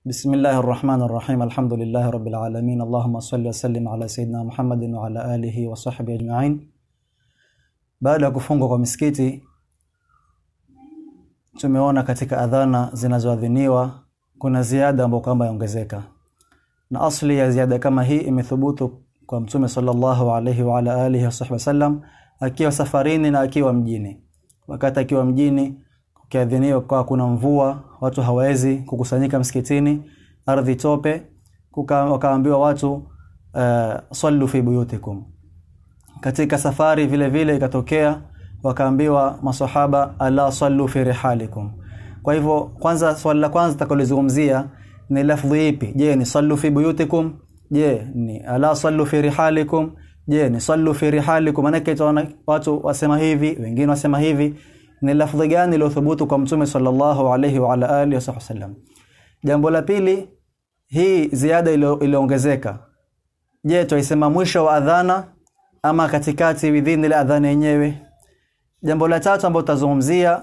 بسم الله الرحمن الرحيم الحمد لله رب العالمين اللهم صل وسلم على سيدنا Muhammad wa ala alihi wa sahbihi ajma'in. Baada ya kufungwa kwa misikiti tumeona katika adhana zinazoadhiniwa kuna ziada ambayo kwamba yaongezeka. Na asli ya ziada kama hii imethubutu kwa Mtume sallallahu alayhi wa ala alihi wa sahbihi wasallam akiwa safarini na akiwa mjini. Wakati akiwa mjini ukiadhiniwa kwa kuna mvua, watu hawawezi kukusanyika msikitini, ardhi tope, kuka, wakaambiwa watu uh, sallu fi buyutikum. Katika safari vile vile ikatokea wakaambiwa masahaba ala sallu fi rihalikum. Kwa hivyo kwanza swali la kwanza takalozungumzia ni lafdhi ipi? Je, ni sallu fi buyutikum? Je, ni ala sallu fi rihalikum? Je, ni sallu fi rihalikum? Maana watu wasema hivi, wengine wasema hivi ni lafdhi gani iliyothubutu kwa mtume sallallahu alayhi wa ala alihi wasallam jambo la pili hii ziada iliongezeka je tuisema mwisho wa adhana ama katikati within ile adhana yenyewe jambo la tatu ambalo tutazungumzia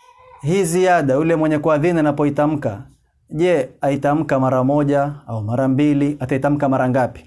hii ziada yule mwenye kuadhini anapoitamka je aitamka mara moja au mara mbili ataitamka mara ngapi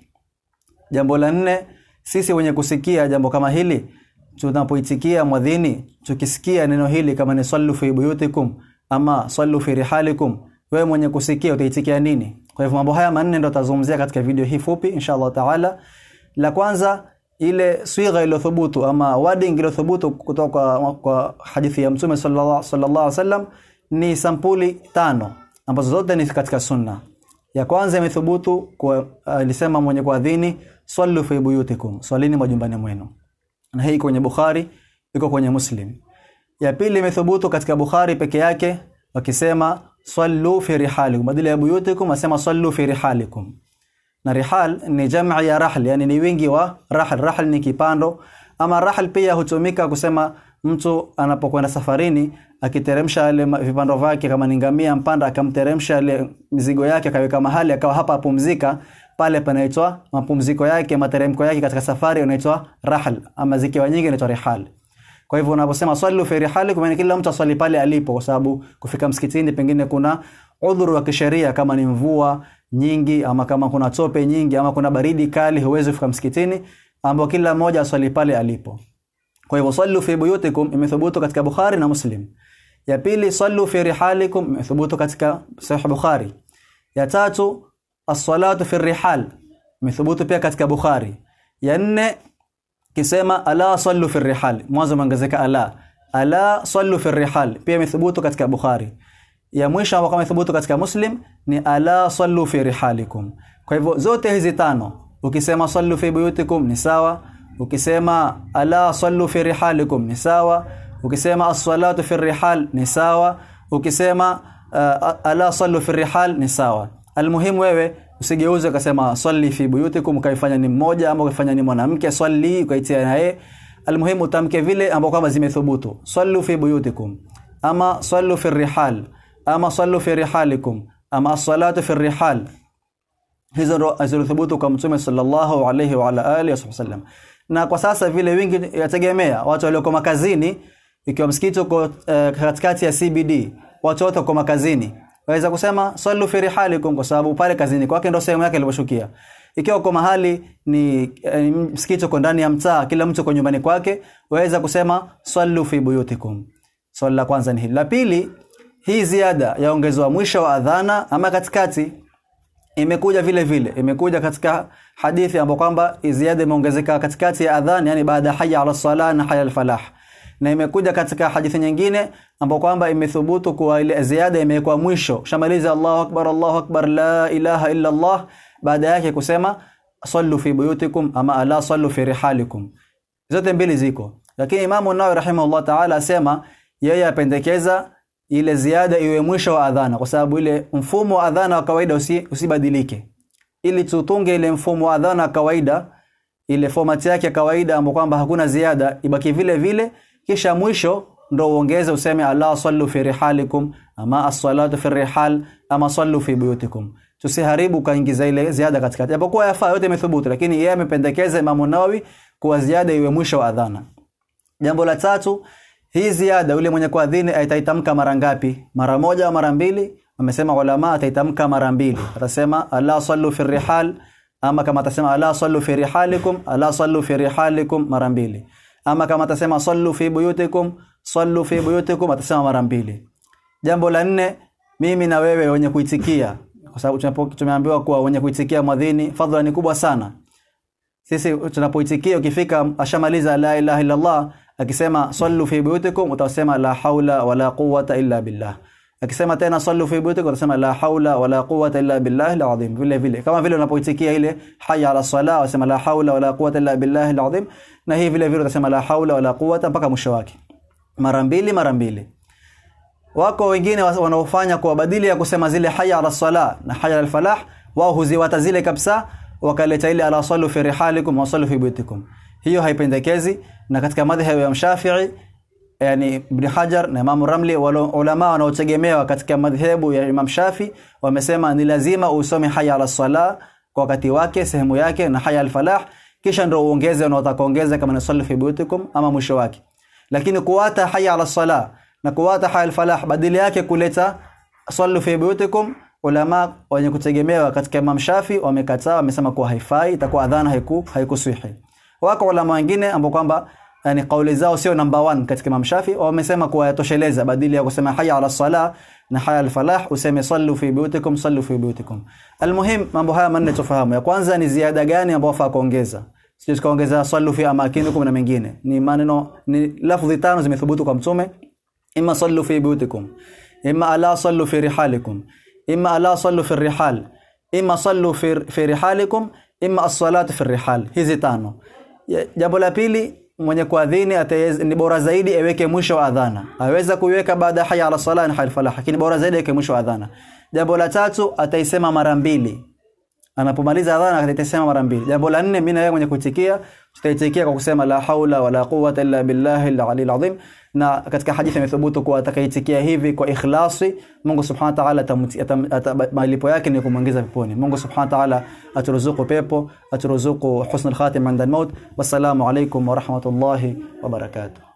jambo la nne sisi wenye kusikia jambo kama hili tunapoitikia mwadhini tukisikia neno hili kama ni sallu fi buyutikum ama sallu fi rihalikum wewe mwenye kusikia utaitikia nini kwa hivyo mambo haya manne ndo tazungumzia katika video hii fupi inshallah taala la kwanza ile swigha iliyothubutu ama wording iliyothubutu kutoka kwa, kwa hadithi ya mtume sallallahu sallallahu alaihi wasallam ni sampuli tano ambazo zote ni katika sunna ya kwanza imethubutu kwa alisema uh, mwenye kuadhini sallu fi buyutikum swalini majumbani mwenu na hii kwenye Bukhari iko kwenye Muslim. Ya pili imethubutu katika Bukhari peke yake wakisema sallu fi rihalikum badala ya buyutikum asema sallu fi rihalikum. Na rihal ni jam'i ya rahl yani ni wingi wa rahl rahl ni kipando ama rahl pia hutumika kusema mtu anapokwenda safarini akiteremsha ile vipando vyake kama ni ngamia mpanda akamteremsha ile mizigo yake akaweka mahali akawa hapa apumzika pale panaitwa mapumziko yake materemko yake katika safari unaitwa rahl ama zikiwa nyingi inaitwa rihal kwa hivyo unaposema sallu fi rihali kwa kila mtu aswali pale alipo kwa sababu kufika msikitini pengine kuna udhuru wa kisheria kama ni mvua nyingi ama kama kuna tope nyingi ama kuna baridi kali huwezi kufika msikitini ambao kila mmoja aswali pale alipo kwa hivyo sallu fi buyutikum imethubutu katika Bukhari na Muslim ya pili sallu fi rihalikum imethubutu katika Sahih Bukhari ya tatu as-salatu fi rihal imethubutu pia katika Bukhari ya nne kisema ala sallu fi rihal mwanzo umeongezeka ala ala sallu fi rihal pia imethubutu katika Bukhari ya mwisho ambao kama imethubutu katika Muslim ni ala sallu fi rihalikum kwa hivyo zote hizi tano ukisema sallu fi buyutikum ni sawa ukisema ala sallu fi rihalikum ni sawa ukisema as-salatu fi rihal ni sawa ukisema uh, ala sallu fi rihal ni sawa almuhimu wewe usigeuze ukasema swali fi buyutikum ukaifanya ni mmoja ama ukaifanya ni mwanamke swali ukaitia naye almuhimu utamke vile ambao kama zimethubutu sallu fi buyutikum ama sallu fi rihal ama sallu fi rihalikum ama as-salatu fi rihal hizo ndo zilithubutu kwa mtume sallallahu alayhi wa ala alihi wasallam na kwa sasa vile wingi yategemea watu walioko makazini ikiwa msikiti uko uh, katikati ya CBD watu wote wako makazini waweza kusema sallu fi rihalikum kwa sababu pale kazini kwake ndio sehemu yake iliposhukia ikiwa uko mahali ni e, msikiti uko ndani ya mtaa kila mtu uko nyumbani kwake waweza kusema sallu fi buyutikum swali la kwanza ni hili la pili hii ziada yaongezwa mwisho wa adhana ama katikati imekuja vile vile imekuja katika hadithi ambapo kwamba ziada imeongezeka katikati ya adhan yani baada ya hayya ala salah na hayya al falah na imekuja katika hadithi nyingine ambapo kwamba imethubutu kuwa ile ziada imewekwa mwisho shamaliza Allahu akbar Allahu akbar la ilaha illa Allah baada yake kusema sallu fi buyutikum ama ala sallu fi rihalikum zote mbili ziko lakini Imam Nawawi rahimahullah ta'ala asema yeye apendekeza ile ziada iwe mwisho wa adhana kwa sababu ile mfumo wa adhana wa kawaida usi, usibadilike ili tutunge ile mfumo wa adhana wa kawaida ile format yake ya kawaida ambapo kwamba hakuna ziada ibaki vile vile kisha mwisho ndo uongeze useme ala sallu fi rihalikum ama as-salatu fi rihal ama sallu fi buyutikum tusiharibu kaingiza ile ziada katikati japokuwa yafaa yote imethubutu lakini yeye amependekeza Imam Nawawi kuwa ziada iwe mwisho wa adhana jambo la tatu hii ziada yule mwenye kuadhini ataitamka mara ngapi mara moja au mara mbili amesema ulama ataitamka mara mbili atasema ala sallu fi rihal ama kama atasema ala sallu fi rihalikum ala sallu fi rihalikum mara mbili ama kama atasema sallu fi buyutikum sallu fi buyutikum atasema mara mbili jambo la nne mimi na wewe wenye kuitikia kwa sababu tunapo- tumeambiwa kuwa wenye kuitikia mwadhini fadhila ni kubwa sana sisi tunapoitikia ukifika ashamaliza la ilaha illa Allah akisema sallu fi buyutikum utasema la haula wala quwwata illa billah akisema tena sallu fi buyutikum utasema la haula wala quwwata illa billahi alazim vile vile kama vile unapoitikia ile hayya ala salah unasema la haula wala quwwata illa billahi alazim na hii vile vile utasema la haula wala quwwata mpaka mwisho wake mara mbili mara mbili wako wengine wa- wanaofanya kwa badili ya kusema zile haya ala sala na haya al falah wao huziwata zile kabisa wakaleta ile ala sallu fi rihalikum wa sallu fi buyutikum hiyo haipendekezi na katika madhhabu ya Mshafi'i yani Ibn Hajar na Imam Ramli wale ulama wanaotegemewa katika madhehebu ya Imam Shafi wamesema ni lazima usome haya ala sala kwa wakati wake sehemu yake na haya al falah kisha ndio uongeze unaotaka kuongeza kama ni sallu fi buyutikum ama mwisho wake lakini kuwata haya ala sala na kuwata haya al falah badili yake kuleta sallu fi buyutikum ulama wenye kutegemewa katika Imam Shafi wamekataa wamesema kuwa haifai itakuwa adhana haiku haikusihi wako ulama wengine ambao kwamba yani kauli zao sio number one katika Imam Shafi wamesema kuwa yatosheleza badili ya kusema haya ala sala na haya al falah useme sallu fi buyutikum sallu fi buyutikum almuhim mambo haya manne tufahamu ya kwanza ni ziada gani ambayo wafaa kuongeza sio tukaongeza sallu fi amakinikum na mengine ni maneno ni lafdhi tano zimethubutu kwa mtume imma sallu fi buyutikum imma ala sallu fi rihalikum imma ala sallu fi rihal imma sallu fi, fi rihalikum imma as-salatu fi rihal hizi tano Ya- jambo la pili mwenye kuadhini ataweza- ni bora zaidi aweke mwisho wa adhana aweza kuiweka baada ya haya ala sala na haya al falah lakini bora zaidi aweke mwisho wa adhana jambo la tatu ataisema mara mbili anapomaliza adhana ataisema mara mbili jambo la nne mimi na wewe mwenye kuitikia tutaitikia kwa kusema la haula wala quwwata illa billahi al-ali azim na katika hadithi imethubutu kuwa atakaitikia hivi kwa ikhlasi Mungu subhanahu wa ta'ala atamti- atam- ata- malipo yake ni kumwingiza peponi Mungu subhanahu wa ta'ala aturuzuku pepo aturuzuku husnul khatima inda al-maut wassalamu alaykum wa rahmatullahi wa barakatuh